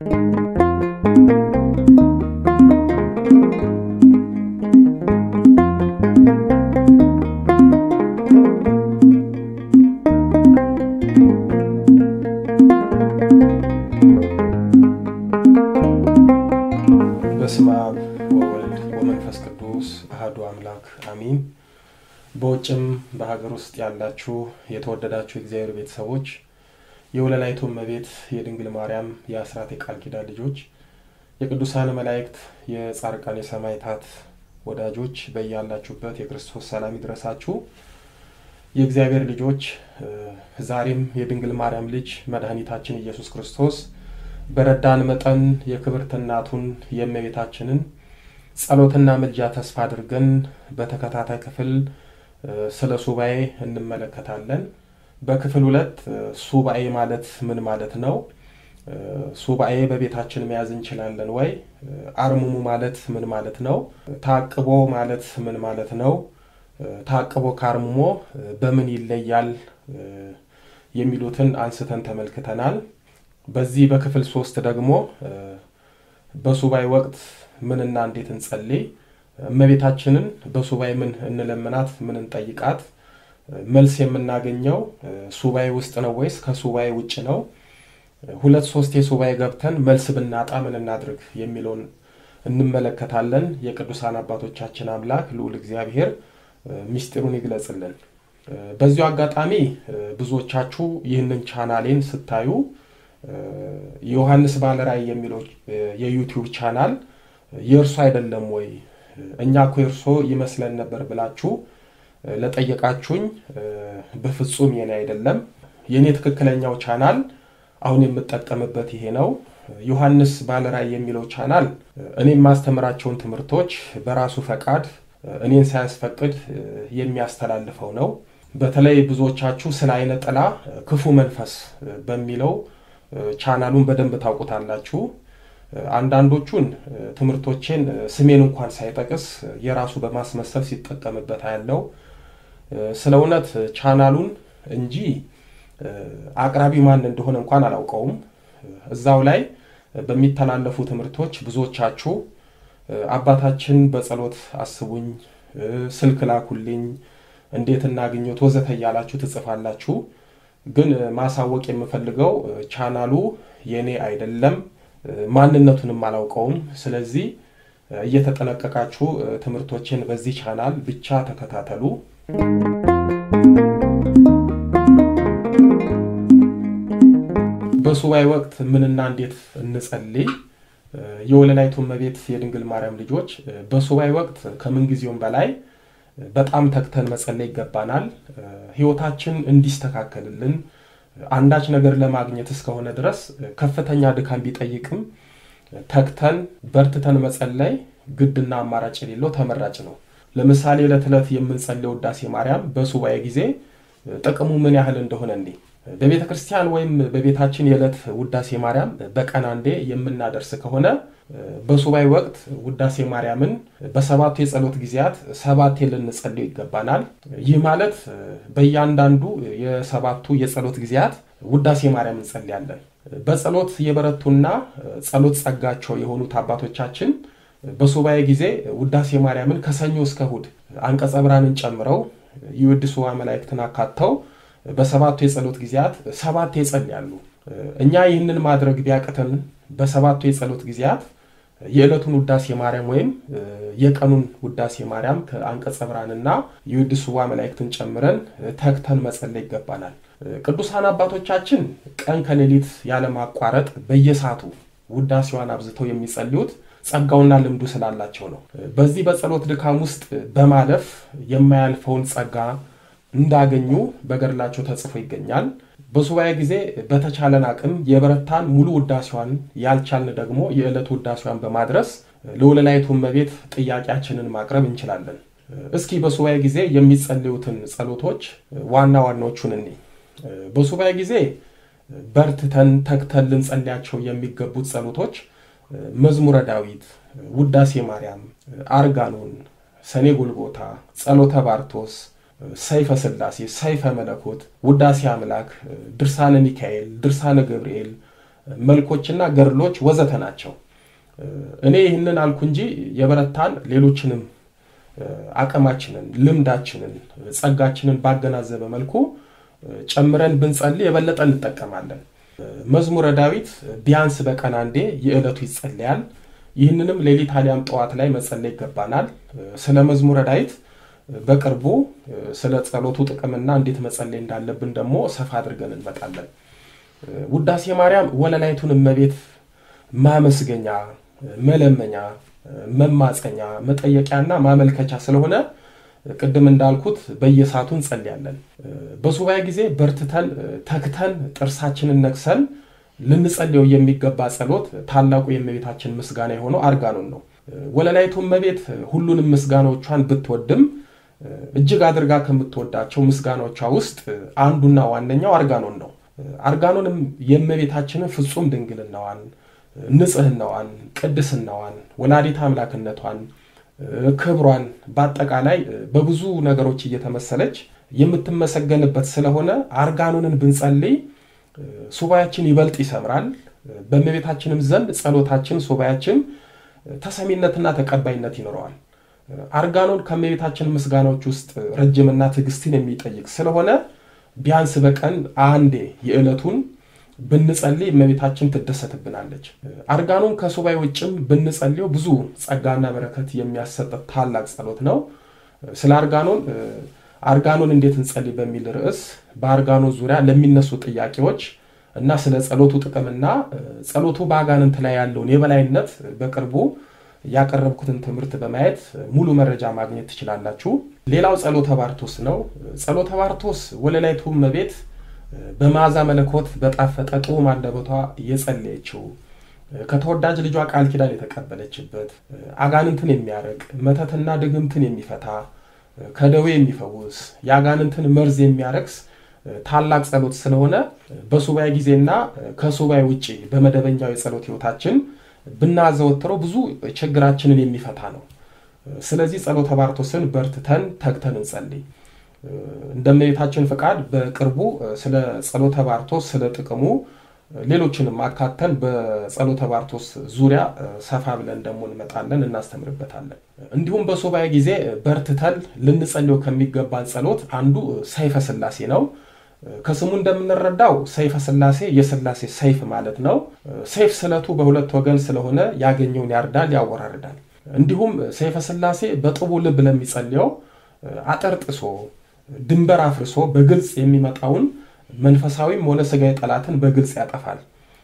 በስመ አብ ወወልድ ወመንፈስ ቅዱስ አህዱ አምላክ አሚን። በውጭም በሀገር ውስጥ ያላችሁ የተወደዳችሁ የእግዚአብሔር ቤተሰቦች የወለላይቱ እመቤት የድንግል ማርያም የአስራት የቃል ኪዳን ልጆች የቅዱሳን መላእክት የጻርቃን የሰማዕታት ወዳጆች በያላችሁበት የክርስቶስ ሰላም ይድረሳችሁ። የእግዚአብሔር ልጆች ዛሬም የድንግል ማርያም ልጅ መድኃኒታችን ኢየሱስ ክርስቶስ በረዳን መጠን የክብርት እናቱን የእመቤታችንን ጸሎትና ምልጃ ተስፋ አድርገን በተከታታይ ክፍል ስለ ሱባኤ እንመለከታለን። በክፍል ሁለት ሱባኤ ማለት ምን ማለት ነው? ሱባኤ በቤታችን መያዝ እንችላለን ወይ? አርምሙ ማለት ምን ማለት ነው? ታቅቦ ማለት ምን ማለት ነው? ታቅቦ ከአርምሞ በምን ይለያል? የሚሉትን አንስተን ተመልክተናል። በዚህ በክፍል ሶስት ደግሞ በሱባኤ ወቅት ምንና እንዴት እንጸልይ፣ እመቤታችንን በሱባኤ ምን እንለምናት፣ ምን እንጠይቃት፣ መልስ የምናገኘው ሱባኤ ውስጥ ነው ወይስ ከሱባኤ ውጭ ነው? ሁለት ሶስት የሱባኤ ገብተን መልስ ብናጣ ምን እናድርግ የሚለውን እንመለከታለን። የቅዱሳን አባቶቻችን አምላክ ልዑል እግዚአብሔር ምስጢሩን ይግለጽልን። በዚሁ አጋጣሚ ብዙዎቻችሁ ይህንን ቻናሌን ስታዩ ዮሐንስ ባለራእይ የሚለው የዩቲዩብ ቻናል የእርሶ አይደለም ወይ? እኛ እኮ የእርሶ ይመስለን ነበር ብላችሁ ለጠየቃችሁኝ በፍጹም የኔ አይደለም። የእኔ ትክክለኛው ቻናል አሁን የምጠቀምበት ይሄ ነው። ዮሐንስ ባለራእይ የሚለው ቻናል እኔ የማስተምራቸውን ትምህርቶች በራሱ ፈቃድ እኔን ሳያስፈቅድ የሚያስተላልፈው ነው። በተለይ ብዙዎቻችሁ ስለ አይነ ጥላ ክፉ መንፈስ በሚለው ቻናሉን በደንብ ታውቁታላችሁ። አንዳንዶቹን ትምህርቶቼን ስሜን እንኳን ሳይጠቅስ የራሱ በማስመሰል ሲጠቀምበት ያለው ስለ እውነት ቻናሉን እንጂ አቅራቢ ማን እንደሆነ እንኳን አላውቀውም። እዛው ላይ በሚተላለፉ ትምህርቶች ብዙዎቻችሁ አባታችን በጸሎት አስቡኝ፣ ስልክ ላኩልኝ፣ እንዴት እናግኘት ወዘተ እያላችሁ ትጽፋላችሁ። ግን ማሳወቅ የምፈልገው ቻናሉ የኔ አይደለም፣ ማንነቱንም አላውቀውም። ስለዚህ እየተጠነቀቃችሁ ትምህርቶችን በዚህ ቻናል ብቻ ተከታተሉ። በሱባኤ ወቅት ምንና እንዴት እንጸልይ? የወለላይቱ እመቤት የድንግል ማርያም ልጆች በሱባኤ ወቅት ከምንጊዜውም በላይ በጣም ተግተን መጸለይ ይገባናል። ህይወታችን እንዲስተካከልልን አንዳች ነገር ለማግኘት እስከሆነ ድረስ ከፍተኛ ድካም ቢጠይቅም ተግተን በርትተን መጸለይ ግድና አማራጭ የሌለው ተመራጭ ነው። ለምሳሌ ዕለት ዕለት የምንጸልየው ውዳሴ ማርያም በሱባኤ ጊዜ ጥቅሙ ምን ያህል እንደሆነ እንዴ በቤተ ክርስቲያን ወይም በቤታችን የዕለት ውዳሴ ማርያም በቀን አንዴ የምናደርስ ከሆነ በሱባኤ ወቅት ውዳሴ ማርያምን በሰባቱ የጸሎት ጊዜያት ሰባቴ ልንጸልየው ይገባናል። ይህ ማለት በእያንዳንዱ የሰባቱ የጸሎት ጊዜያት ውዳሴ ማርያም እንጸልያለን። በጸሎት የበረቱና ጸሎት ጸጋቸው የሆኑት አባቶቻችን በሱባኤ ጊዜ ውዳሴ ማርያምን ከሰኞ እስከ እሑድ አንቀጸ ብርሃንን ጨምረው ይወድሱ መላእክትን አካተው በሰባቱ የጸሎት ጊዜያት ሰባቴ ይጸልያሉ። እኛ ይህንን ማድረግ ቢያቅተን በሰባቱ የጸሎት ጊዜያት የዕለቱን ውዳሴ ማርያም ወይም የቀኑን ውዳሴ ማርያም ከአንቀጸ ብርሃንና የውድስዋ መላእክትን ጨምረን ተግተን መጸለይ ይገባናል። ቅዱሳን አባቶቻችን ቀን ከሌሊት ያለማቋረጥ በየሰዓቱ ውዳሴዋን አብዝተው የሚጸልዩት ጸጋውና ልምዱ ስላላቸው ነው። በዚህ በጸሎት ድካም ውስጥ በማለፍ የማያልፈውን ጸጋ እንዳገኙ በገድላቸው ተጽፎ ይገኛል። በሱባኤ ጊዜ በተቻለን አቅም የበረታን ሙሉ ውዳሴዋን ያልቻልን ደግሞ የዕለት ውዳሴዋን በማድረስ ለወለላይቱ እመቤት ጥያቄያችንን ማቅረብ እንችላለን። እስኪ በሱባኤ ጊዜ የሚጸልዩትን ጸሎቶች ዋና ዋናዎቹን እኔ በሱባኤ ጊዜ በርትተን ተግተን ልንጸልያቸው የሚገቡት ጸሎቶች መዝሙረ ዳዊት፣ ውዳሴ ማርያም፣ አርጋኖን፣ ሰኔ ጎልጎታ፣ ጸሎተ ባርቶስ ሰይፈ ስላሴ፣ ሰይፈ መለኮት፣ ውዳሴ አምላክ፣ ድርሳነ ሚካኤል፣ ድርሳነ ገብርኤል፣ መልኮችና ገድሎች ወዘተ ናቸው። እኔ ይህንን አልኩ እንጂ የበረታን ሌሎችንም አቅማችንን፣ ልምዳችንን፣ ጸጋችንን ባገናዘበ መልኩ ጨምረን ብንጸልይ የበለጠ እንጠቀማለን። መዝሙረ ዳዊት ቢያንስ በቀን አንዴ የዕለቱ ይጸለያል። ይህንንም ሌሊት አሊያም ጠዋት ላይ መጸለይ ይገባናል። ስለ መዝሙረ ዳዊት በቅርቡ ስለ ጸሎቱ ጥቅምና እንዴት መጸለይ እንዳለብን ደግሞ ሰፋ አድርገን እንመጣለን። ውዳሴ ማርያም ወለላይቱን እመቤት ማመስገኛ፣ መለመኛ፣ መማፀኛ፣ መጠየቂያና ማመልከቻ ስለሆነ ቅድም እንዳልኩት በየሰዓቱ እንጸልያለን። በሱባኤ ጊዜ በርትተን ተክተን ጥርሳችንን ነክሰን ልንጸልየው የሚገባ ጸሎት ታላቁ የእመቤታችን ምስጋና የሆነው አርጋኖን ነው። ወለላይቱ እመቤት ሁሉንም ምስጋናዎቿን ብትወድም እጅግ አድርጋ ከምትወዳቸው ምስጋናዎቿ ውስጥ አንዱና ዋነኛው አርጋኖን ነው። አርጋኖንም የእመቤታችንን ፍጹም ድንግልናዋን፣ ንጽህናዋን፣ ቅድስናዋን፣ ወላዲት አምላክነቷን፣ ክብሯን በአጠቃላይ በብዙ ነገሮች እየተመሰለች የምትመሰገንበት ስለሆነ አርጋኖንን ብንጸልይ ሱባያችን ይበልጥ ይሰምራል። በእመቤታችንም ዘንድ ጸሎታችን፣ ሱባያችን ተሰሚነትና ተቀባይነት ይኖረዋል። አርጋኖን ከእመቤታችን ምስጋናዎች ውስጥ ረጅምና ትዕግስትን የሚጠይቅ ስለሆነ ቢያንስ በቀን አንዴ የዕለቱን ብንጸልይ እመቤታችን ትደሰትብናለች። አርጋኖን ከሱባኤ ውጭም ብንጸልየው ብዙ ጸጋና በረከት የሚያሰጥ ታላቅ ጸሎት ነው። ስለ አርጋኖን አርጋኖን እንዴት እንጸልይ በሚል ርዕስ በአርጋኖን ዙሪያ ለሚነሱ ጥያቄዎች እና ስለ ጸሎቱ ጥቅምና ጸሎቱ በአጋንንት ላይ ያለውን የበላይነት በቅርቡ ያቀረብኩትን ትምህርት በማየት ሙሉ መረጃ ማግኘት ትችላላችሁ። ሌላው ጸሎተ ባርቶስ ነው። ጸሎተ ባርቶስ ወለላይቱ እመቤት በመዓዛ መለኮት በጣፈጠ ጡም አንደበቷ የጸለየችው ከተወዳጅ ልጇ ቃል ኪዳን የተቀበለችበት አጋንንትን የሚያረቅ መተትና ድግምትን የሚፈታ ከደዌ የሚፈውስ የአጋንንትን መርዝ የሚያረክስ ታላቅ ጸሎት ስለሆነ በሱባኤ ጊዜና ከሱባኤ ውጭ በመደበኛው የጸሎት ህይወታችን ብናዘወትረው ብዙ ችግራችንን የሚፈታ ነው። ስለዚህ ጸሎተ ባርቶስን በርትተን ተግተን እንጸልይ። እንደ እመቤታችን ፈቃድ በቅርቡ ስለ ጸሎተ ባርቶስ ስለ ጥቅሙ ሌሎችንም አካተን በጸሎተ ባርቶስ ዙሪያ ሰፋ ብለን ደግሞ እንመጣለን፣ እናስተምርበታለን። እንዲሁም በሱባኤ ጊዜ በርትተን ልንጸልየው ከሚገባን ጸሎት አንዱ ሰይፈ ስላሴ ነው። ከስሙ እንደምንረዳው ሰይፈ ስላሴ የስላሴ ሰይፍ ማለት ነው። ሰይፍ ስለቱ በሁለት ወገን ስለሆነ ያገኘውን ያርዳል፣ ያወራርዳል። እንዲሁም ሰይፈ ስላሴ በጥቡ ልብ ለሚጸልየው አጠርጥሶ ድንበር አፍርሶ በግልጽ የሚመጣውን መንፈሳዊም ሆነ ስጋዊ ጠላትን በግልጽ ያጠፋል።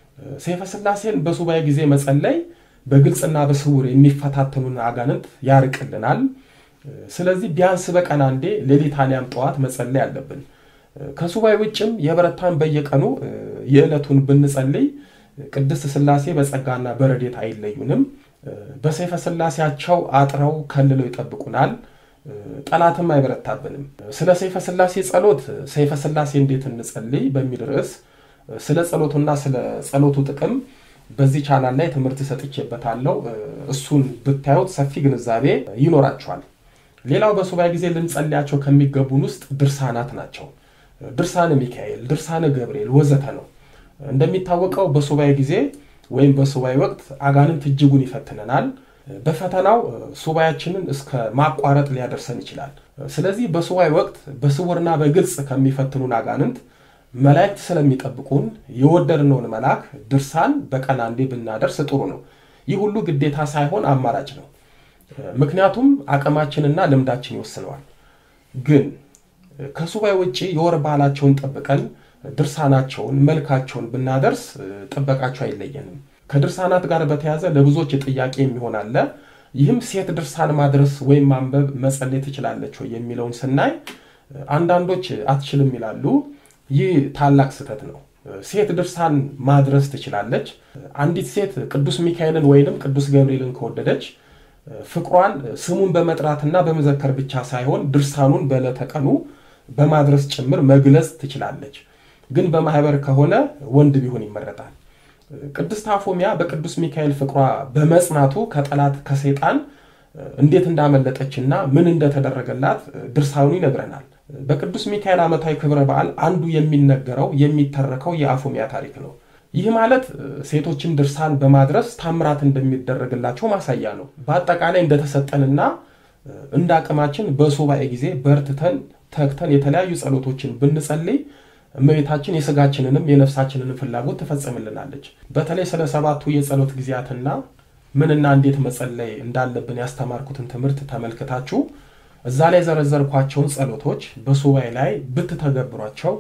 ሰይፈ ስላሴን በሱባኤ ጊዜ መጸለይ በግልጽና በስውር የሚፈታተኑን አጋንንት ያርቅልናል። ስለዚህ ቢያንስ በቀን አንዴ ሌሊት አሊያም ጠዋት መጸለይ አለብን። ከሱባኤ ውጭም የበረታን በየቀኑ የዕለቱን ብንጸልይ ቅድስት ስላሴ በጸጋና በረዴት አይለዩንም። በሰይፈ ስላሴያቸው አጥረው ከልለው ይጠብቁናል። ጠላትም አይበረታብንም። ስለ ሰይፈ ስላሴ ጸሎት ሰይፈ ስላሴ እንዴት እንጸልይ በሚል ርዕስ ስለ ጸሎቱና ስለ ጸሎቱ ጥቅም በዚህ ቻናል ላይ ትምህርት ሰጥቼበታለሁ። እሱን ብታዩት ሰፊ ግንዛቤ ይኖራችኋል። ሌላው በሱባኤ ጊዜ ልንጸልያቸው ከሚገቡን ውስጥ ድርሳናት ናቸው። ድርሳነ ሚካኤል፣ ድርሳነ ገብርኤል ወዘተ ነው። እንደሚታወቀው በሱባኤ ጊዜ ወይም በሱባኤ ወቅት አጋንንት እጅጉን ይፈትነናል። በፈተናው ሱባኤያችንን እስከ ማቋረጥ ሊያደርሰን ይችላል። ስለዚህ በሱባኤ ወቅት በስውርና በግልጽ ከሚፈትኑን አጋንንት መላእክት ስለሚጠብቁን የወደድነውን መልአክ ድርሳን በቀን አንዴ ብናደርስ ጥሩ ነው። ይህ ሁሉ ግዴታ ሳይሆን አማራጭ ነው። ምክንያቱም አቅማችንና ልምዳችን ይወስነዋል። ግን ከሱባኤ ውጭ የወር ባህላቸውን ጠብቀን ድርሳናቸውን መልካቸውን ብናደርስ ጥበቃቸው አይለየንም። ከድርሳናት ጋር በተያያዘ ለብዙዎች ጥያቄ የሚሆን አለ። ይህም ሴት ድርሳን ማድረስ ወይም ማንበብ መጸለይ ትችላለች ወይ የሚለውን ስናይ አንዳንዶች አትችልም ይላሉ። ይህ ታላቅ ስህተት ነው። ሴት ድርሳን ማድረስ ትችላለች። አንዲት ሴት ቅዱስ ሚካኤልን ወይንም ቅዱስ ገብርኤልን ከወደደች ፍቅሯን ስሙን በመጥራትና በመዘከር ብቻ ሳይሆን ድርሳኑን በዕለተ ቀኑ በማድረስ ጭምር መግለጽ ትችላለች። ግን በማህበር ከሆነ ወንድ ቢሆን ይመረጣል። ቅድስት አፎሚያ በቅዱስ ሚካኤል ፍቅሯ በመጽናቱ ከጠላት ከሰይጣን እንዴት እንዳመለጠችና ምን እንደተደረገላት ድርሳኑ ይነግረናል። በቅዱስ ሚካኤል ዓመታዊ ክብረ በዓል አንዱ የሚነገረው የሚተረከው የአፎሚያ ታሪክ ነው። ይህ ማለት ሴቶችን ድርሳን በማድረስ ታምራት እንደሚደረግላቸው ማሳያ ነው። በአጠቃላይ እንደተሰጠንና እንደ አቅማችን በሱባኤ ጊዜ በርትተን ተግተን የተለያዩ ጸሎቶችን ብንጸልይ እመቤታችን የስጋችንንም የነፍሳችንንም ፍላጎት ትፈጽምልናለች። በተለይ ስለ ሰባቱ የጸሎት ጊዜያትና ምንና እንዴት መጸለይ እንዳለብን ያስተማርኩትን ትምህርት ተመልክታችሁ እዛ ላይ የዘረዘርኳቸውን ጸሎቶች በሱባኤ ላይ ብትተገብሯቸው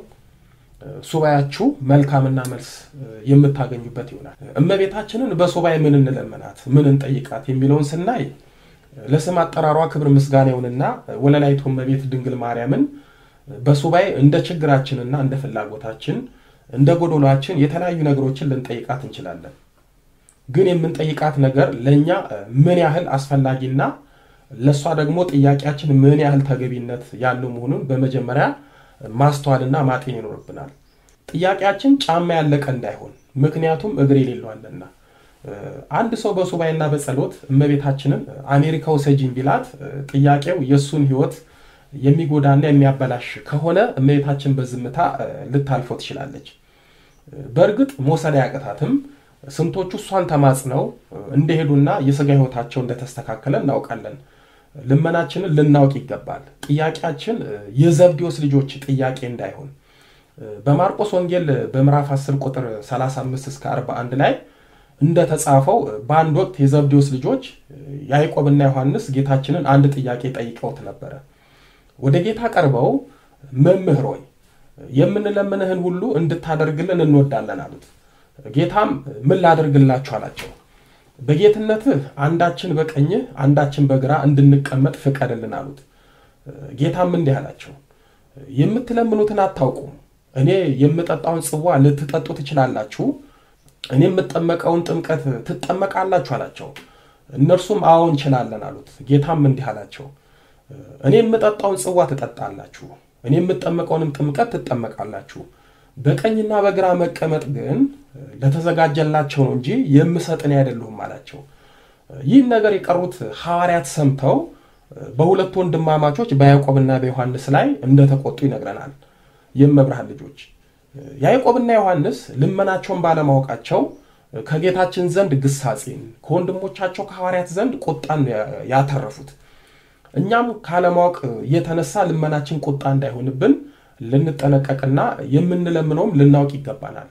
ሱባኤያችሁ መልካምና መልስ የምታገኙበት ይሆናል። እመቤታችንን በሱባኤ ምን እንለመናት፣ ምን እንጠይቃት የሚለውን ስናይ ለስም አጠራሯ ክብር ምስጋና ይሁንና ወለላይቱ እመቤት ድንግል ማርያምን በሱባኤ እንደ ችግራችንና እንደ ፍላጎታችን እንደ ጎዶሏችን የተለያዩ ነገሮችን ልንጠይቃት እንችላለን። ግን የምንጠይቃት ነገር ለእኛ ምን ያህል አስፈላጊና ለእሷ ደግሞ ጥያቄያችን ምን ያህል ተገቢነት ያለው መሆኑን በመጀመሪያ ማስተዋልና ማጤን ይኖርብናል። ጥያቄያችን ጫማ ያለቀ እንዳይሆን፣ ምክንያቱም እግር የሌለዋልና አንድ ሰው በሱባኤና በጸሎት እመቤታችንን አሜሪካ ውሰጂኝ ቢላት ጥያቄው የእሱን ሕይወት የሚጎዳና የሚያበላሽ ከሆነ እመቤታችን በዝምታ ልታልፈው ትችላለች። በእርግጥ መውሰድ አያቅታትም። ስንቶቹ እሷን ተማጽነው እንደሄዱና የሥጋ ሕይወታቸው እንደተስተካከለ እናውቃለን። ልመናችንን ልናውቅ ይገባል። ጥያቄያችን የዘብዴዎስ ልጆች ጥያቄ እንዳይሆን በማርቆስ ወንጌል በምዕራፍ 10 ቁጥር 35 እስከ 41 ላይ እንደተጻፈው በአንድ ወቅት የዘብዴዎስ ልጆች ያዕቆብና ዮሐንስ ጌታችንን አንድ ጥያቄ ጠይቀውት ነበረ። ወደ ጌታ ቀርበው መምህር ሆይ የምንለምንህን ሁሉ እንድታደርግልን እንወዳለን አሉት። ጌታም ምን ላደርግላችሁ አላቸው። በጌትነትህ አንዳችን በቀኝህ አንዳችን በግራ እንድንቀመጥ ፍቀድልን አሉት። ጌታም እንዲህ አላቸው፣ የምትለምኑትን አታውቁም። እኔ የምጠጣውን ጽዋ ልትጠጡ ትችላላችሁ፣ እኔ የምጠመቀውን ጥምቀት ትጠመቃላችሁ አላቸው። እነርሱም አዎ እንችላለን አሉት። ጌታም እንዲህ አላቸው፣ እኔ የምጠጣውን ጽዋ ትጠጣላችሁ፣ እኔ የምጠመቀውንም ጥምቀት ትጠመቃላችሁ። በቀኝና በግራ መቀመጥ ግን ለተዘጋጀላቸው ነው እንጂ የምሰጥ እኔ አይደለሁም አላቸው። ይህን ነገር የቀሩት ሐዋርያት ሰምተው በሁለቱ ወንድማማቾች በያዕቆብና በዮሐንስ ላይ እንደተቆጡ ይነግረናል። የመብርሃን ልጆች ያዕቆብና ዮሐንስ ልመናቸውን ባለማወቃቸው ከጌታችን ዘንድ ግሳጼን ከወንድሞቻቸው ከሐዋርያት ዘንድ ቁጣን ያተረፉት። እኛም ካለማወቅ የተነሳ ልመናችን ቁጣ እንዳይሆንብን ልንጠነቀቅና የምንለምነውም ልናውቅ ይገባናል።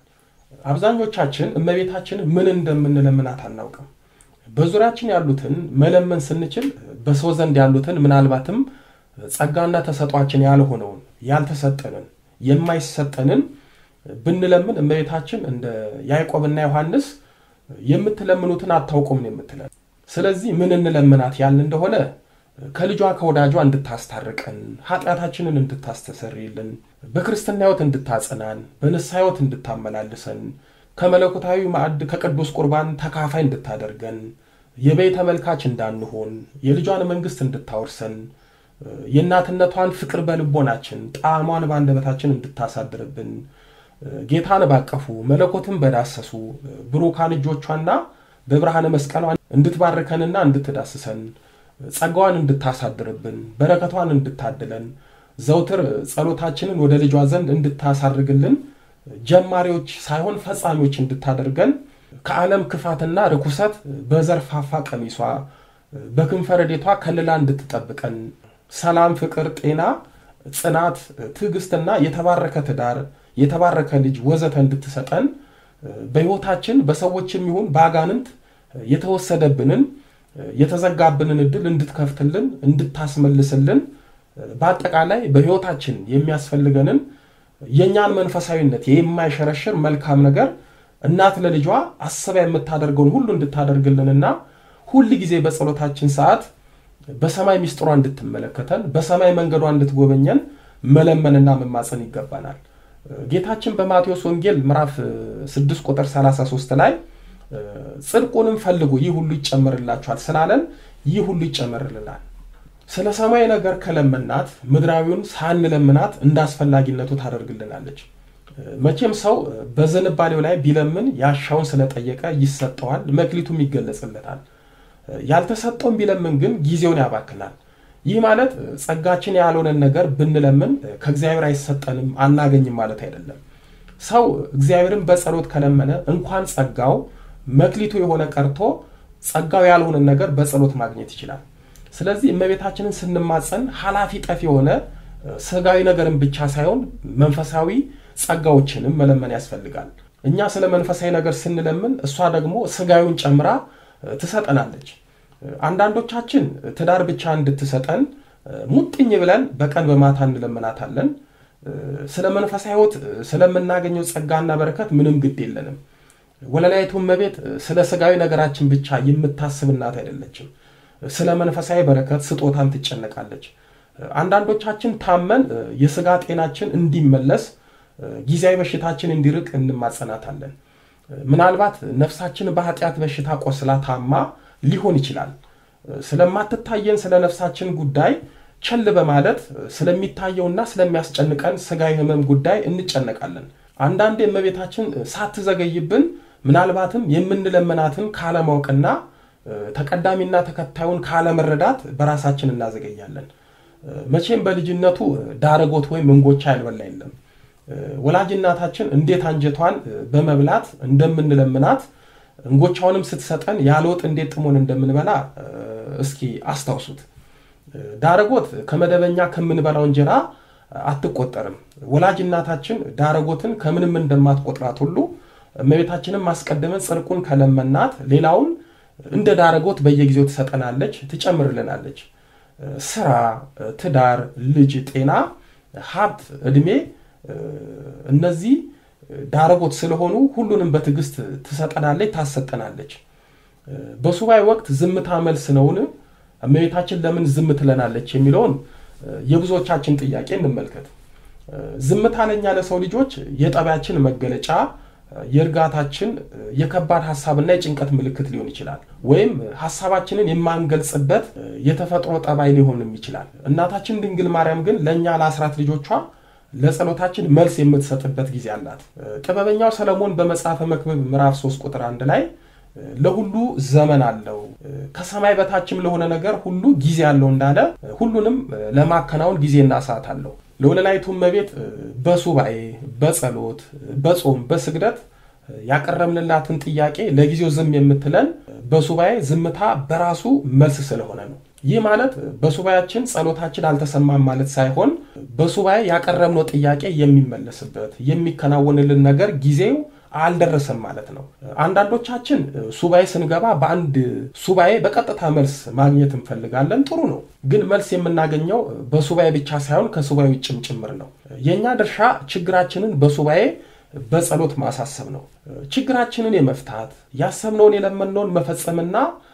አብዛኞቻችን እመቤታችን ምን እንደምንለምናት አናውቅም። በዙሪያችን ያሉትን መለመን ስንችል በሰው ዘንድ ያሉትን ምናልባትም ጸጋና ተሰጧችን ያልሆነውን ያልተሰጠንን የማይሰጠንን ብንለምን እመቤታችን እንደ ያዕቆብና ዮሐንስ የምትለምኑትን አታውቁም ነው የምትለን። ስለዚህ ምን እንለምናት ያልን እንደሆነ ከልጇ ከወዳጇ እንድታስታርቀን፣ ኃጢአታችንን እንድታስተሰርይልን፣ በክርስትና ሕይወት እንድታጸናን፣ በንስሐ ሕይወት እንድታመላልሰን፣ ከመለኮታዊ ማዕድ ከቅዱስ ቁርባን ተካፋይ እንድታደርገን፣ የበይ ተመልካች እንዳንሆን፣ የልጇን መንግሥት እንድታወርሰን፣ የእናትነቷን ፍቅር በልቦናችን ጣዕሟን በአንደበታችን እንድታሳድርብን፣ ጌታን ባቀፉ መለኮትን በዳሰሱ ብሩካን እጆቿና በብርሃነ መስቀሏ እንድትባርከንና እንድትዳስሰን ጸጋዋን እንድታሳድርብን በረከቷን እንድታድለን ዘውትር ጸሎታችንን ወደ ልጇ ዘንድ እንድታሳርግልን ጀማሪዎች ሳይሆን ፈጻሚዎች እንድታደርገን ከዓለም ክፋትና ርኩሰት በዘርፋፋ ቀሚሷ በክንፈ ረድኤቷ ከልላ እንድትጠብቀን ሰላም፣ ፍቅር፣ ጤና፣ ጽናት፣ ትዕግስትና የተባረከ ትዳር፣ የተባረከ ልጅ ወዘተ እንድትሰጠን በሕይወታችን በሰዎችም ይሁን በአጋንንት የተወሰደብንን የተዘጋብንን እድል እንድትከፍትልን እንድታስመልስልን በአጠቃላይ በሕይወታችን የሚያስፈልገንን የእኛን መንፈሳዊነት የማይሸረሽር መልካም ነገር እናት ለልጇ አስባ የምታደርገውን ሁሉ እንድታደርግልንና ሁል ጊዜ በጸሎታችን ሰዓት በሰማይ ሚስጥሯ እንድትመለከተን በሰማይ መንገዷ እንድትጎበኘን መለመንና መማፀን ይገባናል። ጌታችን በማቴዎስ ወንጌል ምዕራፍ 6 ቁጥር 33 ላይ ጽድቁንም ፈልጉ ይህ ሁሉ ይጨመርላችኋል ስላለን ይህ ሁሉ ይጨመርልናል። ስለ ሰማይ ነገር ከለመናት ምድራዊውን ሳንለምናት እንደ አስፈላጊነቱ ታደርግልናለች። መቼም ሰው በዝንባሌው ላይ ቢለምን ያሻውን ስለጠየቀ ይሰጠዋል፣ መክሊቱም ይገለጽለታል። ያልተሰጠውን ቢለምን ግን ጊዜውን ያባክናል። ይህ ማለት ጸጋችን ያልሆነን ነገር ብንለምን ከእግዚአብሔር አይሰጠንም አናገኝም ማለት አይደለም። ሰው እግዚአብሔርን በጸሎት ከለመነ እንኳን ጸጋው መክሊቱ የሆነ ቀርቶ ጸጋው ያልሆነን ነገር በጸሎት ማግኘት ይችላል። ስለዚህ እመቤታችንን ስንማጸን ኃላፊ ጠፊ የሆነ ስጋዊ ነገርን ብቻ ሳይሆን መንፈሳዊ ጸጋዎችንም መለመን ያስፈልጋል። እኛ ስለ መንፈሳዊ ነገር ስንለምን እሷ ደግሞ ስጋዊውን ጨምራ ትሰጠናለች። አንዳንዶቻችን ትዳር ብቻ እንድትሰጠን ሙጥኝ ብለን በቀን በማታ እንለምናታለን። ስለ መንፈሳዊ ሕይወት ስለምናገኘው ጸጋና በረከት ምንም ግድ የለንም። ወለላይቱ እመቤት ስለ ስጋዊ ነገራችን ብቻ የምታስብ እናት አይደለችም። ስለ መንፈሳዊ በረከት ስጦታን ትጨነቃለች። አንዳንዶቻችን ታመን የስጋ ጤናችን እንዲመለስ ጊዜያዊ በሽታችን እንዲርቅ እንማጸናታለን። ምናልባት ነፍሳችን በኃጢአት በሽታ ቆስላ ታማ ሊሆን ይችላል። ስለማትታየን ስለ ነፍሳችን ጉዳይ ቸል በማለት ስለሚታየውና ስለሚያስጨንቀን ስጋዊ ሕመም ጉዳይ እንጨነቃለን። አንዳንዴ እመቤታችን ሳትዘገይብን ምናልባትም የምንለመናትን ካለማወቅና ተቀዳሚና ተከታዩን ካለመረዳት በራሳችን እናዘገያለን። መቼም በልጅነቱ ዳረጎት ወይም እንጎቻ ያልበላ የለም። ወላጅ እናታችን እንዴት አንጀቷን በመብላት እንደምንለምናት እንጎቻውንም ስትሰጠን ያለ ወጥ እንዴት ጥሞን እንደምንበላ እስኪ አስታውሱት። ዳረጎት ከመደበኛ ከምንበላው እንጀራ አትቆጠርም። ወላጅ እናታችን ዳረጎትን ከምንም እንደማትቆጥራት ሁሉ እመቤታችንም ማስቀደመን ጽድቁን ከለመናት ሌላውን እንደ ዳረጎት በየጊዜው ትሰጠናለች፣ ትጨምርልናለች። ስራ፣ ትዳር፣ ልጅ፣ ጤና፣ ሀብት፣ እድሜ እነዚህ ዳረጎት ስለሆኑ ሁሉንም በትዕግስት ትሰጠናለች፣ ታሰጠናለች። በሱባኤ ወቅት ዝምታ መልስ ነውን? እመቤታችን ለምን ዝም ትለናለች የሚለውን የብዙዎቻችን ጥያቄ እንመልከት። ዝምታ ለኛ ለሰው ልጆች የጠባያችን መገለጫ የእርጋታችን የከባድ ሀሳብና የጭንቀት ምልክት ሊሆን ይችላል። ወይም ሀሳባችንን የማንገልጽበት የተፈጥሮ ጠባይ ሊሆንም ይችላል። እናታችን ድንግል ማርያም ግን ለእኛ ለአስራት ልጆቿ ለጸሎታችን መልስ የምትሰጥበት ጊዜ አላት። ጥበበኛው ሰለሞን በመጽሐፈ መክብብ ምዕራፍ 3 ቁጥር አንድ ላይ ለሁሉ ዘመን አለው ከሰማይ በታችም ለሆነ ነገር ሁሉ ጊዜ አለው እንዳለ ሁሉንም ለማከናወን ጊዜና ሰዓት አለው። ለወለላይቱ እመቤት በሱባኤ በጸሎት በጾም በስግደት ያቀረብንላትን ጥያቄ ለጊዜው ዝም የምትለን በሱባኤ ዝምታ በራሱ መልስ ስለሆነ ነው። ይህ ማለት በሱባኤያችን ጸሎታችን አልተሰማም ማለት ሳይሆን በሱባኤ ያቀረብነው ጥያቄ የሚመለስበት የሚከናወንልን ነገር ጊዜው አልደረሰም ማለት ነው። አንዳንዶቻችን ሱባኤ ስንገባ በአንድ ሱባኤ በቀጥታ መልስ ማግኘት እንፈልጋለን። ጥሩ ነው። ግን መልስ የምናገኘው በሱባኤ ብቻ ሳይሆን ከሱባኤ ውጭም ጭምር ነው። የእኛ ድርሻ ችግራችንን በሱባኤ በጸሎት ማሳሰብ ነው። ችግራችንን የመፍታት ያሰብነውን የለመነውን መፈጸምና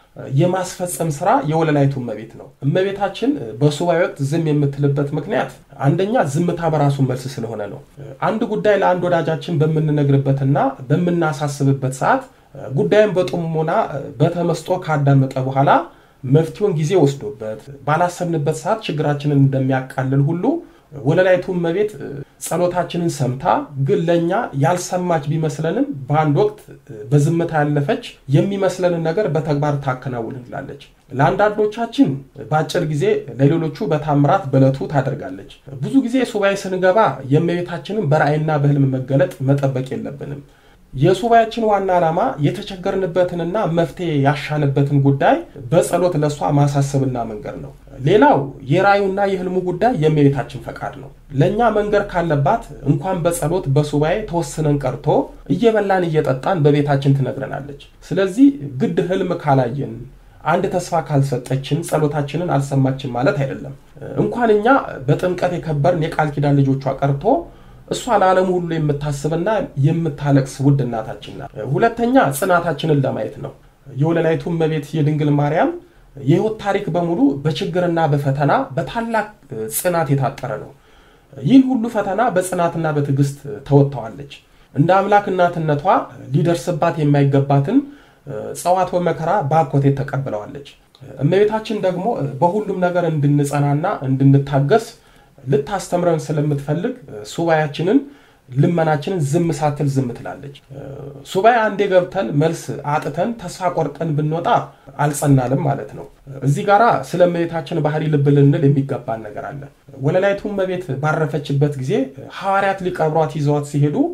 የማስፈጸም ስራ የወለላይቱ እመቤት ነው። እመቤታችን በሱባኤ ወቅት ዝም የምትልበት ምክንያት አንደኛ ዝምታ በራሱ መልስ ስለሆነ ነው። አንድ ጉዳይ ለአንድ ወዳጃችን በምንነግርበትና በምናሳስብበት ሰዓት ጉዳዩን በጥሞና በተመስጦ ካዳመጠ በኋላ መፍትሄውን ጊዜ ወስዶበት ባላሰብንበት ሰዓት ችግራችንን እንደሚያቃልል ሁሉ ወለላይቱ እመቤት ጸሎታችንን ሰምታ ግን ለእኛ ያልሰማች ቢመስለንም በአንድ ወቅት በዝምታ ያለፈች የሚመስለንን ነገር በተግባር ታከናውንላለች። ለአንዳንዶቻችን በአጭር ጊዜ፣ ለሌሎቹ በታምራት በዕለቱ ታደርጋለች። ብዙ ጊዜ ሱባኤ ስንገባ የእመቤታችንን በራእይና በሕልም መገለጥ መጠበቅ የለብንም። የሱባኤያችን ዋና ዓላማ የተቸገርንበትንና መፍትሄ ያሻንበትን ጉዳይ በጸሎት ለእሷ ማሳሰብና መንገር ነው። ሌላው የራእዩና የህልሙ ጉዳይ የእመቤታችን ፈቃድ ነው። ለእኛ መንገር ካለባት እንኳን በጸሎት በሱባኤ ተወስነን ቀርቶ እየበላን እየጠጣን በቤታችን ትነግረናለች። ስለዚህ ግድ ህልም ካላየን አንድ ተስፋ ካልሰጠችን ጸሎታችንን አልሰማችን ማለት አይደለም። እንኳን እኛ በጥምቀት የከበርን የቃል ኪዳን ልጆቿ ቀርቶ እሷ ለዓለሙ ሁሉ የምታስብና የምታለቅስ ውድ እናታችን ናት። ሁለተኛ ጽናታችንን ለማየት ነው። የወለላይቱ እመቤት የድንግል ማርያም የህይወት ታሪክ በሙሉ በችግርና በፈተና በታላቅ ጽናት የታጠረ ነው። ይህን ሁሉ ፈተና በጽናትና በትዕግስት ተወጥተዋለች። እንደ አምላክ እናትነቷ ሊደርስባት የማይገባትን ጸዋት መከራ በአኮቴት ተቀብለዋለች። እመቤታችን ደግሞ በሁሉም ነገር እንድንጸናና እንድንታገስ ልታስተምረን ስለምትፈልግ ሱባኤያችንን ልመናችንን ዝም ሳትል ዝም ትላለች። ሱባኤ አንዴ ገብተን መልስ አጥተን ተስፋ ቆርጠን ብንወጣ አልጸናልም ማለት ነው። እዚህ ጋራ ስለ እመቤታችን ባህሪ ልብ ልንል የሚገባን ነገር አለ። ወለላይቱ እመቤት ባረፈችበት ጊዜ ሐዋርያት ሊቀብሯት ይዘዋት ሲሄዱ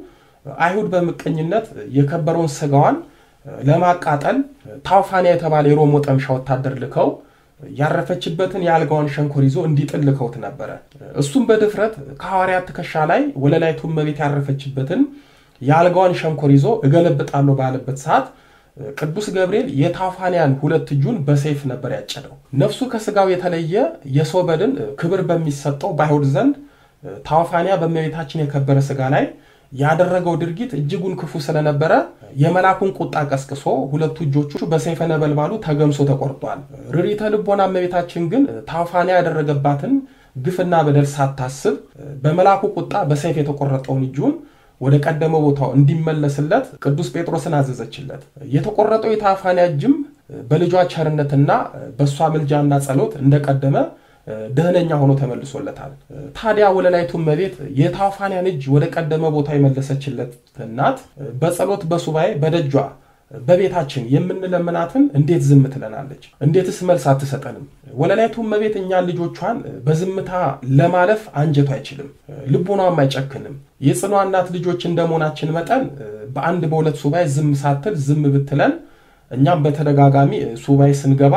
አይሁድ በምቀኝነት የከበረውን ስጋዋን ለማቃጠል ታውፋንያ የተባለ የሮም ወጠምሻ ወታደር ልከው ያረፈችበትን የአልጋዋን ሸንኮር ይዞ እንዲጥል ልከውት ነበረ። እሱም በድፍረት ከሐዋርያት ትከሻ ላይ ወለላይቱ እመቤት ያረፈችበትን የአልጋዋን ሸንኮር ይዞ እገለብጣለሁ ባለበት ሰዓት ቅዱስ ገብርኤል የታውፋንያን ሁለት እጁን በሰይፍ ነበር ያጨደው። ነፍሱ ከስጋው የተለየ የሰው በድን ክብር በሚሰጠው በአይሁድ ዘንድ ታውፋንያ በእመቤታችን የከበረ ስጋ ላይ ያደረገው ድርጊት እጅጉን ክፉ ስለነበረ የመላኩን ቁጣ ቀስቅሶ ሁለቱ እጆቹ በሰይፈ ነበልባሉ ተገምሶ ተቆርጧል። ርሪተ ልቦና እመቤታችን ግን ታውፋንያ ያደረገባትን ግፍና በደል ሳታስብ በመላኩ ቁጣ በሰይፍ የተቆረጠውን እጁን ወደ ቀደመ ቦታው እንዲመለስለት ቅዱስ ጴጥሮስን አዘዘችለት። የተቆረጠው የታውፋንያ እጅም በልጇ ቸርነትና በእሷ ምልጃና ጸሎት እንደቀደመ ደህነኛ ሆኖ ተመልሶለታል። ታዲያ ወለላይቱ እመቤት የታውፋንያን እጅ ወደ ቀደመ ቦታ የመለሰችለት እናት በጸሎት በሱባኤ በደጇ በቤታችን የምንለምናትን እንዴት ዝም ትለናለች? እንዴትስ መልስ አትሰጠንም? ወለላይቱ እመቤት እኛን ልጆቿን በዝምታ ለማለፍ አንጀቱ አይችልም፣ ልቡናም አይጨክንም። የጽኗ እናት ልጆች እንደመሆናችን መጠን በአንድ በሁለት ሱባኤ ዝም ሳትል ዝም ብትለን እኛም በተደጋጋሚ ሱባኤ ስንገባ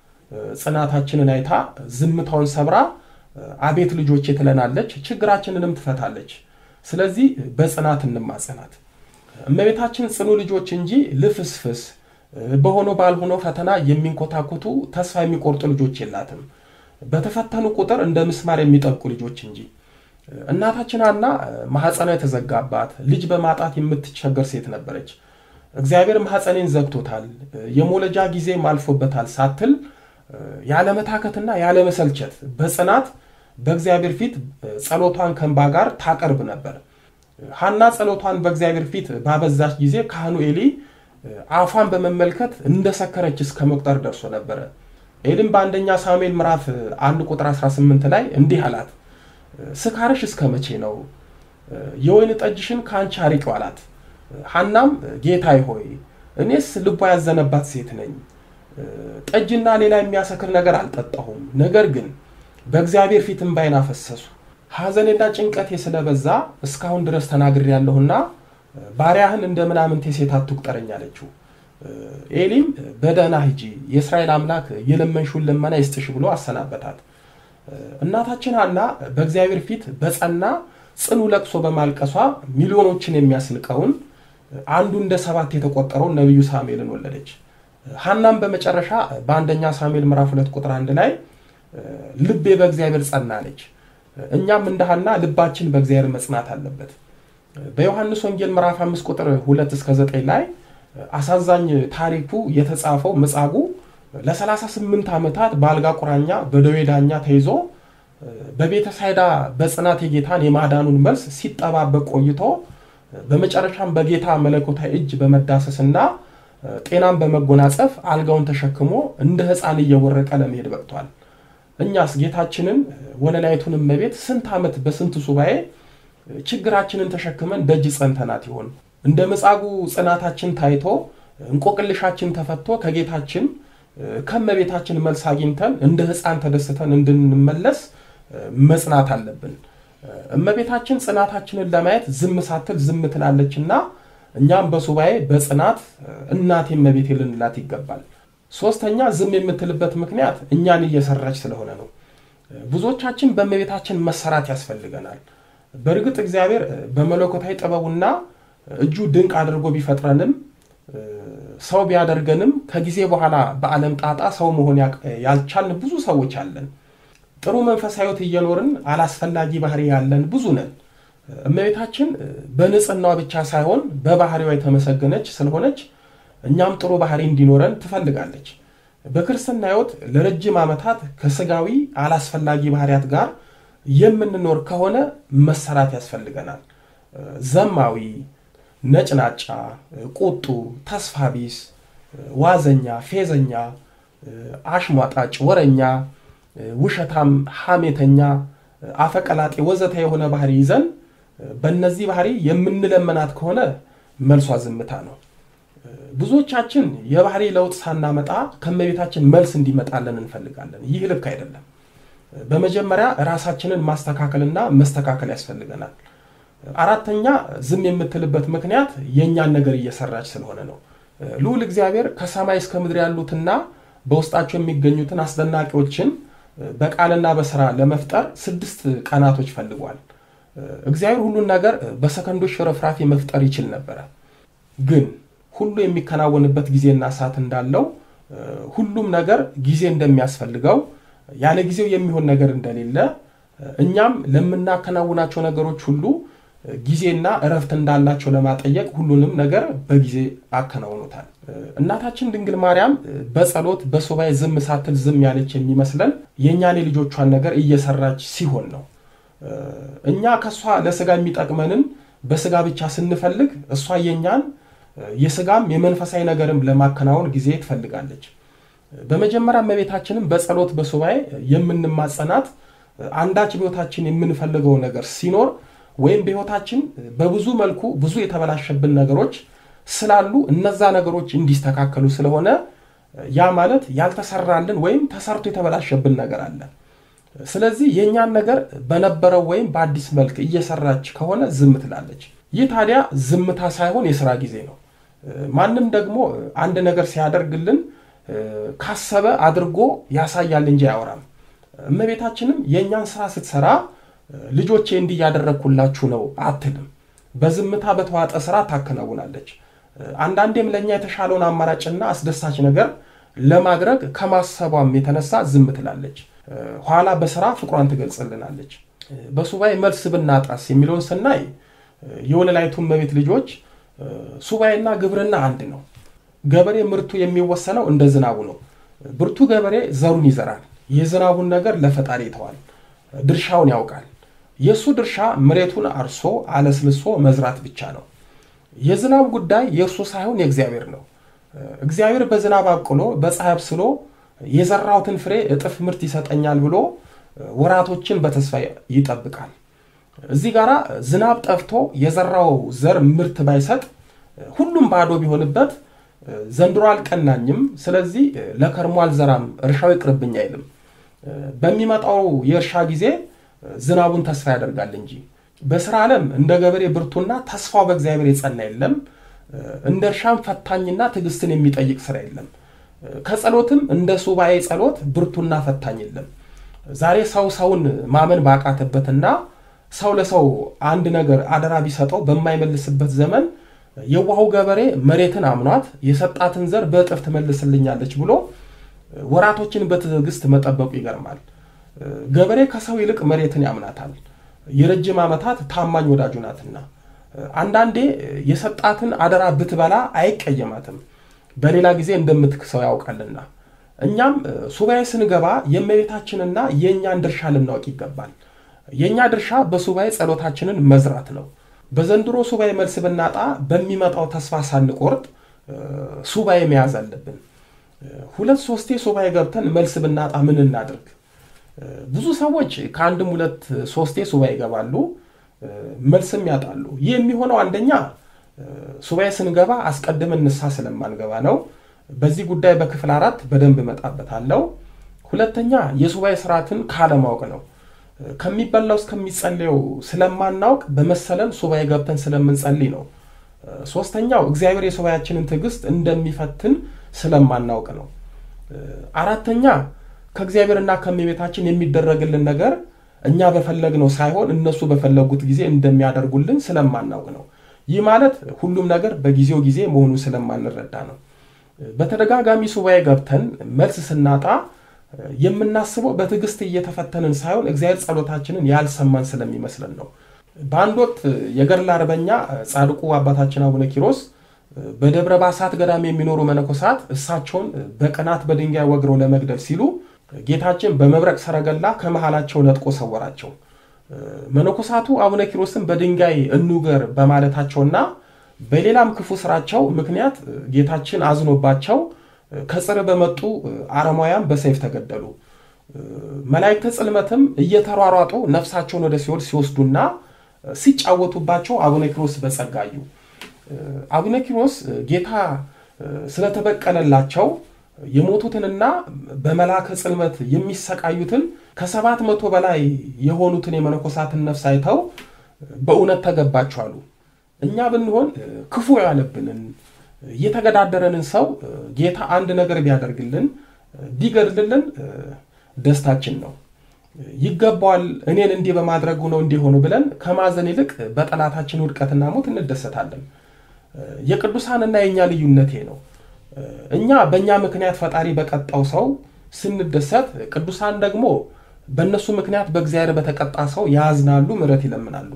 ጽናታችንን አይታ ዝምታውን ሰብራ አቤት ልጆቼ ትለናለች፣ ችግራችንንም ትፈታለች። ስለዚህ በጽናት እንማጸናት። እመቤታችን ጽኑ ልጆች እንጂ ልፍስፍስ በሆነው ባልሆነው ፈተና የሚንኮታኮቱ ተስፋ የሚቆርጡ ልጆች የላትም። በተፈተኑ ቁጥር እንደ ምስማር የሚጠብቁ ልጆች እንጂ። እናታችን ሐና ማኅፀኗ የተዘጋባት ልጅ በማጣት የምትቸገር ሴት ነበረች። እግዚአብሔር ማኅፀኔን ዘግቶታል፣ የሞለጃ ጊዜም አልፎበታል ሳትል ያለመታከትና ያለመሰልቸት በጽናት በእግዚአብሔር ፊት ጸሎቷን ከእንባ ጋር ታቀርብ ነበር። ሐና ጸሎቷን በእግዚአብሔር ፊት ባበዛች ጊዜ ካህኑ ኤሊ አፏን በመመልከት እንደሰከረች እስከ መቁጠር ደርሶ ነበረ። ኤሊም በአንደኛ ሳሙኤል ምዕራፍ 1 ቁጥር 18 ላይ እንዲህ አላት፣ ስካርሽ እስከ መቼ ነው? የወይን ጠጅሽን ከአንቺ አርቂው አላት። ሐናም ጌታዬ ሆይ እኔስ ልቧ ያዘነባት ሴት ነኝ ጠጅና ሌላ የሚያሰክር ነገር አልጠጣሁም። ነገር ግን በእግዚአብሔር ፊት እንባዬን አፈሰሱ። ሐዘኔና ጭንቀቴ ስለበዛ እስካሁን ድረስ ተናግሬያለሁና ባሪያህን እንደ ምናምንቴ ሴት አትቁጠረኝ አለችው። ኤሊም በደህና ሂጂ፣ የእስራኤል አምላክ የለመንሽውን ልመና ይስጥሽ ብሎ አሰናበታት። እናታችን ሐና በእግዚአብሔር ፊት በጸና ጽኑ ለቅሶ በማልቀሷ ሚሊዮኖችን የሚያስንቀውን አንዱ እንደ ሰባት የተቆጠረውን ነቢዩ ሳሙኤልን ወለደች። ሐናም በመጨረሻ በአንደኛ ሳሙኤል ምዕራፍ ሁለት ቁጥር አንድ ላይ ልቤ በእግዚአብሔር ጸናለች። እኛም እንደ ሐና ልባችን በእግዚአብሔር መጽናት አለበት። በዮሐንስ ወንጌል ምዕራፍ አምስት ቁጥር ሁለት እስከ ዘጠኝ ላይ አሳዛኝ ታሪኩ የተጻፈው መጻጉዕ ለ38 ዓመታት በአልጋ ቁራኛ በደዌ ዳኛ ተይዞ በቤተ ሳይዳ በጽናት የጌታን የማዳኑን መልስ ሲጠባበቅ ቆይቶ በመጨረሻም በጌታ መለኮታዊ እጅ በመዳሰስና ጤናን በመጎናጸፍ አልጋውን ተሸክሞ እንደ ሕፃን እየወረቀ ለመሄድ በቅቷል። እኛስ ጌታችንን ወለላይቱን እመቤት ስንት ዓመት በስንት ሱባኤ ችግራችንን ተሸክመን ደጅ ጸንተናት ይሆን? እንደ መጻጉዕ ጽናታችን ታይቶ እንቆቅልሻችን ተፈቶ ከጌታችን ከእመቤታችን መልስ አግኝተን እንደ ሕፃን ተደስተን እንድንመለስ መጽናት አለብን። እመቤታችን ጽናታችንን ለማየት ዝም ሳትል ዝም ትላለችና እኛም በሱባኤ በጽናት እናቴ እመቤቴ ልንላት ይገባል። ሶስተኛ ዝም የምትልበት ምክንያት እኛን እየሰራች ስለሆነ ነው። ብዙዎቻችን በእመቤታችን መሰራት ያስፈልገናል። በእርግጥ እግዚአብሔር በመለኮታዊ ጥበቡና እጁ ድንቅ አድርጎ ቢፈጥረንም ሰው ቢያደርገንም ከጊዜ በኋላ በዓለም ጣጣ ሰው መሆን ያልቻልን ብዙ ሰዎች አለን። ጥሩ መንፈሳዊት እየኖርን አላስፈላጊ ባህሪ ያለን ብዙ ነን። እመቤታችን በንጽህናዋ ብቻ ሳይሆን በባህሪዋ የተመሰገነች ስለሆነች እኛም ጥሩ ባህሪ እንዲኖረን ትፈልጋለች። በክርስትና ሕይወት ለረጅም ዓመታት ከስጋዊ አላስፈላጊ ባህሪያት ጋር የምንኖር ከሆነ መሰራት ያስፈልገናል። ዘማዊ፣ ነጭናጫ፣ ቁጡ፣ ተስፋ ቢስ፣ ዋዘኛ፣ ፌዘኛ፣ አሽሟጣጭ፣ ወረኛ፣ ውሸታም፣ ሐሜተኛ፣ አፈቀላጤ ወዘተ የሆነ ባህሪ ይዘን በእነዚህ ባህሪ የምንለመናት ከሆነ መልሷ ዝምታ ነው። ብዙዎቻችን የባህሪ ለውጥ ሳናመጣ ከእመቤታችን መልስ እንዲመጣለን እንፈልጋለን። ይህ ልክ አይደለም። በመጀመሪያ ራሳችንን ማስተካከልና መስተካከል ያስፈልገናል። አራተኛ ዝም የምትልበት ምክንያት የእኛን ነገር እየሰራች ስለሆነ ነው። ልዑል እግዚአብሔር ከሰማይ እስከ ምድር ያሉትና በውስጣቸው የሚገኙትን አስደናቂዎችን በቃልና በስራ ለመፍጠር ስድስት ቀናቶች ፈልጓል። እግዚአብሔር ሁሉን ነገር በሰከንዶች ሽርፍራፊ መፍጠር ይችል ነበረ። ግን ሁሉ የሚከናወንበት ጊዜና ሰዓት እንዳለው ሁሉም ነገር ጊዜ እንደሚያስፈልገው ያለ ጊዜው የሚሆን ነገር እንደሌለ እኛም ለምናከናውናቸው ነገሮች ሁሉ ጊዜና እረፍት እንዳላቸው ለማጠየቅ ሁሉንም ነገር በጊዜ አከናውኖታል። እናታችን ድንግል ማርያም በጸሎት በሱባኤ ዝም ሳትል ዝም ያለች የሚመስለን የእኛን የልጆቿን ነገር እየሰራች ሲሆን ነው። እኛ ከእሷ ለስጋ የሚጠቅመንን በስጋ ብቻ ስንፈልግ እሷ የእኛን የስጋም የመንፈሳዊ ነገርም ለማከናወን ጊዜ ትፈልጋለች። በመጀመሪያ እመቤታችንም በጸሎት በሱባኤ የምንማጸናት አንዳች በሕይወታችን የምንፈልገው ነገር ሲኖር ወይም በሕይወታችን በብዙ መልኩ ብዙ የተበላሸብን ነገሮች ስላሉ እነዛ ነገሮች እንዲስተካከሉ ስለሆነ ያ ማለት ያልተሰራልን ወይም ተሰርቶ የተበላሸብን ነገር አለ። ስለዚህ የእኛን ነገር በነበረው ወይም በአዲስ መልክ እየሰራች ከሆነ ዝም ትላለች። ይህ ታዲያ ዝምታ ሳይሆን የስራ ጊዜ ነው። ማንም ደግሞ አንድ ነገር ሲያደርግልን ካሰበ አድርጎ ያሳያል እንጂ አያወራም። እመቤታችንም የእኛን ስራ ስትሰራ ልጆቼ እንዲህ እያደረግኩላችሁ ነው አትልም። በዝምታ በተዋጠ ስራ ታከናውናለች። አንዳንዴም ለእኛ የተሻለውን አማራጭና አስደሳች ነገር ለማድረግ ከማሰቧም የተነሳ ዝም ትላለች። ኋላ በስራ ፍቅሯን ትገልጽልናለች። በሱባኤ መልስ ብናጣስ የሚለውን ስናይ የወለላይቱ እመቤት ልጆች ሱባኤና ግብርና አንድ ነው። ገበሬ ምርቱ የሚወሰነው እንደ ዝናቡ ነው። ብርቱ ገበሬ ዘሩን ይዘራል። የዝናቡን ነገር ለፈጣሪ ይተዋል። ድርሻውን ያውቃል። የእሱ ድርሻ መሬቱን አርሶ አለስልሶ መዝራት ብቻ ነው። የዝናብ ጉዳይ የእርሱ ሳይሆን የእግዚአብሔር ነው። እግዚአብሔር በዝናብ አብቅሎ በፀሐይ አብስሎ የዘራሁትን ፍሬ እጥፍ ምርት ይሰጠኛል ብሎ ወራቶችን በተስፋ ይጠብቃል። እዚህ ጋር ዝናብ ጠፍቶ የዘራው ዘር ምርት ባይሰጥ ሁሉም ባዶ ቢሆንበት ዘንድሮ አልቀናኝም፣ ስለዚህ ለከርሞ አልዘራም፣ እርሻው ይቅርብኝ አይልም። በሚመጣው የእርሻ ጊዜ ዝናቡን ተስፋ ያደርጋል እንጂ በስራ ዓለም እንደ ገበሬ ብርቱና ተስፋው በእግዚአብሔር የጸና የለም። እንደ እርሻም ፈታኝና ትዕግስትን የሚጠይቅ ስራ የለም። ከጸሎትም እንደ ሱባኤ ጸሎት ብርቱና ፈታኝ የለም። ዛሬ ሰው ሰውን ማመን ባቃተበትና ሰው ለሰው አንድ ነገር አደራ ቢሰጠው በማይመልስበት ዘመን የዋሁ ገበሬ መሬትን አምኗት የሰጣትን ዘር በእጥፍ ትመልስልኛለች ብሎ ወራቶችን በትዕግስት መጠበቁ ይገርማል። ገበሬ ከሰው ይልቅ መሬትን ያምናታል። የረጅም ዓመታት ታማኝ ወዳጁ ናትና አንዳንዴ የሰጣትን አደራ ብትበላ አይቀየማትም፣ በሌላ ጊዜ እንደምትክሰው ያውቃልና። እኛም ሱባኤ ስንገባ የእመቤታችንና የእኛን ድርሻ ልናውቅ ይገባል። የእኛ ድርሻ በሱባኤ ጸሎታችንን መዝራት ነው። በዘንድሮ ሱባኤ መልስ ብናጣ በሚመጣው ተስፋ ሳንቆርጥ ሱባኤ መያዝ አለብን። ሁለት ሶስቴ ሱባኤ ገብተን መልስ ብናጣ ምን እናድርግ? ብዙ ሰዎች ከአንድም ሁለት ሶስቴ ሱባኤ ይገባሉ፣ መልስም ያጣሉ። ይህ የሚሆነው አንደኛ ሱባኤ ስንገባ አስቀድመን ንስሐ ስለማንገባ ነው። በዚህ ጉዳይ በክፍል አራት በደንብ እመጣበታለሁ። ሁለተኛ የሱባኤ ስርዓትን ካለማወቅ ነው። ከሚበላው እስከሚጸልየው ስለማናውቅ በመሰለን ሱባኤ ገብተን ስለምንጸልይ ነው። ሶስተኛው እግዚአብሔር የሱባኤያችንን ትዕግስት እንደሚፈትን ስለማናውቅ ነው። አራተኛ ከእግዚአብሔርና ከእመቤታችን የሚደረግልን ነገር እኛ በፈለግነው ሳይሆን እነሱ በፈለጉት ጊዜ እንደሚያደርጉልን ስለማናውቅ ነው። ይህ ማለት ሁሉም ነገር በጊዜው ጊዜ መሆኑን ስለማንረዳ ነው። በተደጋጋሚ ሱባኤ ገብተን መልስ ስናጣ የምናስበው በትዕግስት እየተፈተንን ሳይሆን እግዚአብሔር ጸሎታችንን ያልሰማን ስለሚመስለን ነው። በአንድ ወቅት የገድል አርበኛ ጻድቁ አባታችን አቡነ ኪሮስ በደብረ ባሳት ገዳም የሚኖሩ መነኮሳት እሳቸውን በቅናት በድንጋይ ወግረው ለመግደል ሲሉ ጌታችን በመብረቅ ሰረገላ ከመሃላቸው ነጥቆ ሰወራቸው። መነኮሳቱ አቡነ ኪሮስን በድንጋይ እንውገር በማለታቸውና በሌላም ክፉ ስራቸው ምክንያት ጌታችን አዝኖባቸው ከጽር በመጡ አረማውያን በሰይፍ ተገደሉ። መላእክተ ጽልመትም እየተሯሯጡ ነፍሳቸውን ወደ ሲኦል ሲወስዱና ሲጫወቱባቸው አቡነ ኪሮስ በጸጋዩ አቡነ ኪሮስ ጌታ ስለተበቀለላቸው የሞቱትንና በመላከ ጽልመት የሚሰቃዩትን ከሰባት መቶ በላይ የሆኑትን የመነኮሳትን ነፍስ አይተው በእውነት ተገባችሁ አሉ። እኛ ብንሆን ክፉ ያለብንን የተገዳደረንን ሰው ጌታ አንድ ነገር ቢያደርግልን ቢገድልልን ደስታችን ነው። ይገባዋል እኔን እንዲህ በማድረጉ ነው እንዲሆኑ ብለን ከማዘን ይልቅ በጠላታችን ውድቀትና ሞት እንደሰታለን። የቅዱሳንና የእኛ ልዩነቴ ነው። እኛ በእኛ ምክንያት ፈጣሪ በቀጣው ሰው ስንደሰት፣ ቅዱሳን ደግሞ በእነሱ ምክንያት በእግዚአብሔር በተቀጣ ሰው ያዝናሉ፣ ምሕረት ይለምናሉ።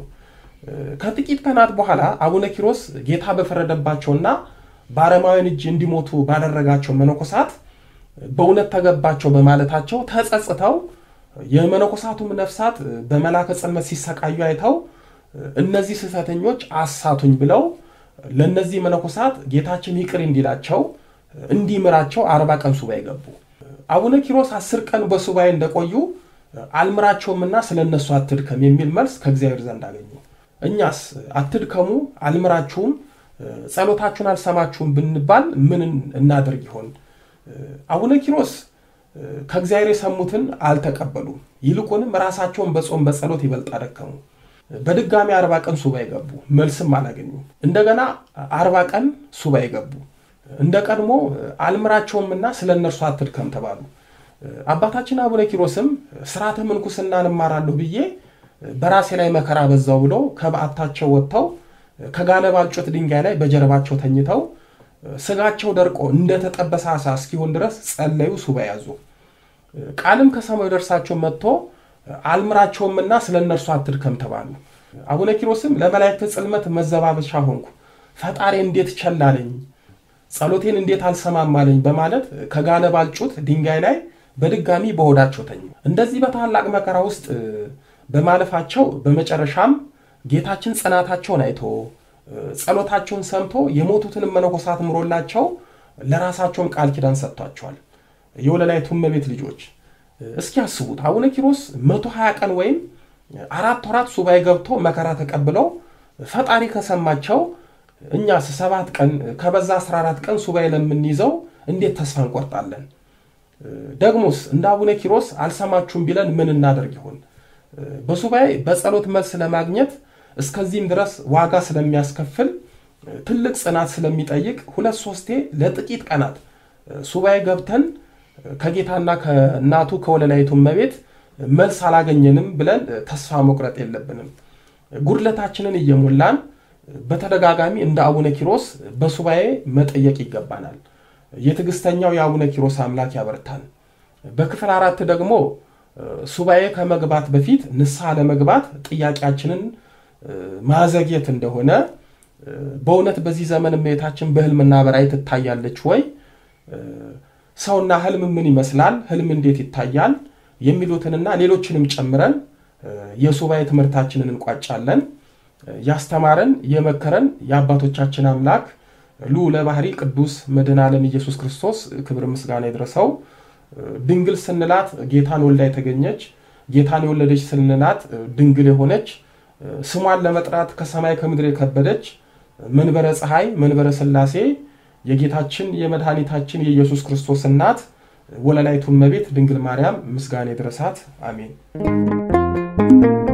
ከጥቂት ቀናት በኋላ አቡነ ኪሮስ ጌታ በፈረደባቸውና በአረማውያን እጅ እንዲሞቱ ባደረጋቸው መነኮሳት በእውነት ተገባቸው በማለታቸው ተጸጽተው የመነኮሳቱም ነፍሳት በመላከ ጽልመት ሲሰቃዩ አይተው እነዚህ ስህተተኞች አሳቱኝ ብለው ለእነዚህ መነኮሳት ጌታችን ይቅር እንዲላቸው እንዲምራቸው አርባ ቀን ሱባኤ ገቡ። አቡነ ኪሮስ አስር ቀን በሱባኤ እንደቆዩ አልምራቸውምና ስለ እነሱ አትድከም የሚል መልስ ከእግዚአብሔር ዘንድ አገኙ። እኛስ አትድከሙ፣ አልምራችሁም፣ ጸሎታችሁን አልሰማችሁም ብንባል ምን እናደርግ ይሆን? አቡነ ኪሮስ ከእግዚአብሔር የሰሙትን አልተቀበሉም። ይልቁንም ራሳቸውን በጾም በጸሎት ይበልጥ አደከሙ። በድጋሚ አርባ ቀን ሱባኤ ገቡ፣ መልስም አላገኙም። እንደገና አርባ ቀን ሱባኤ ገቡ። እንደ ቀድሞ አልምራቸውምና ስለ እነርሱ አትድከም ተባሉ። አባታችን አቡነ ኪሮስም ስርዓተ ምንኩስና እንማራለሁ ብዬ በራሴ ላይ መከራ በዛው ብሎ ከበዓታቸው ወጥተው ከጋለ ባልጩት ድንጋይ ላይ በጀርባቸው ተኝተው ስጋቸው ደርቆ እንደተጠበሰ ዓሣ እስኪሆን ድረስ ጸለዩ፣ ሱባኤ ያዙ። ቃልም ከሰማዩ ደርሳቸው መጥቶ አልምራቸውምና ስለ እነርሱ አትድከም ተባሉ። አቡነ ኪሮስም ለመላእክት ጽልመት መዘባበቻ ሆንኩ፣ ፈጣሪ እንዴት ቸላለኝ፣ ጸሎቴን እንዴት አልሰማማለኝ በማለት ከጋለ ባልጩት ድንጋይ ላይ በድጋሚ በሆዳቸው ተኙ። እንደዚህ በታላቅ መከራ ውስጥ በማለፋቸው በመጨረሻም ጌታችን ጽናታቸውን አይቶ ጸሎታቸውን ሰምቶ የሞቱትን መነኮሳት ምሮላቸው ለራሳቸውም ቃል ኪዳን ሰጥቷቸዋል። የወለላይቱ እመቤት ልጆች እስኪ ያስቡት። አቡነ ኪሮስ መቶ ሀያ ቀን ወይም አራት ወራት ሱባኤ ገብቶ መከራ ተቀብለው ፈጣሪ ከሰማቸው እኛስ ሰባት ቀን ከበዛ 14 ቀን ሱባኤ ለምንይዘው እንዴት ተስፋ እንቆርጣለን? ደግሞስ እንደ አቡነ ኪሮስ አልሰማችሁም ቢለን ምን እናደርግ ይሆን? በሱባኤ በጸሎት መልስ ለማግኘት እስከዚህም ድረስ ዋጋ ስለሚያስከፍል ትልቅ ጽናት ስለሚጠይቅ ሁለት ሶስቴ ለጥቂት ቀናት ሱባኤ ገብተን ከጌታና ከእናቱ ከወለላይቱ እመቤት መልስ አላገኘንም ብለን ተስፋ መቁረጥ የለብንም። ጉድለታችንን እየሞላን በተደጋጋሚ እንደ አቡነ ኪሮስ በሱባኤ መጠየቅ ይገባናል። የትዕግስተኛው የአቡነ ኪሮስ አምላክ ያበርታን። በክፍል አራት ደግሞ ሱባኤ ከመግባት በፊት ንስሐ ለመግባት ጥያቄያችንን ማዘግየት እንደሆነ በእውነት በዚህ ዘመን እመቤታችን በሕልምና በራእይ ትታያለች ወይ? ሰውና ሕልም ምን ይመስላል? ሕልም እንዴት ይታያል? የሚሉትንና ሌሎችንም ጨምረን የሱባኤ ትምህርታችንን እንቋጫለን። ያስተማረን የመከረን የአባቶቻችን አምላክ ልዑለ ባሕሪ ቅዱስ መድኃኔ ዓለም ኢየሱስ ክርስቶስ ክብር ምስጋና ይድረሰው። ድንግል ስንላት ጌታን ወልዳ የተገኘች ጌታን የወለደች ስንላት ድንግል የሆነች ስሟን ለመጥራት ከሰማይ ከምድር የከበደች መንበረ ፀሐይ መንበረ ሥላሴ የጌታችን የመድኃኒታችን የኢየሱስ ክርስቶስ እናት ወለላይቱ እመቤት ድንግል ማርያም ምስጋና ይድረሳት። አሜን።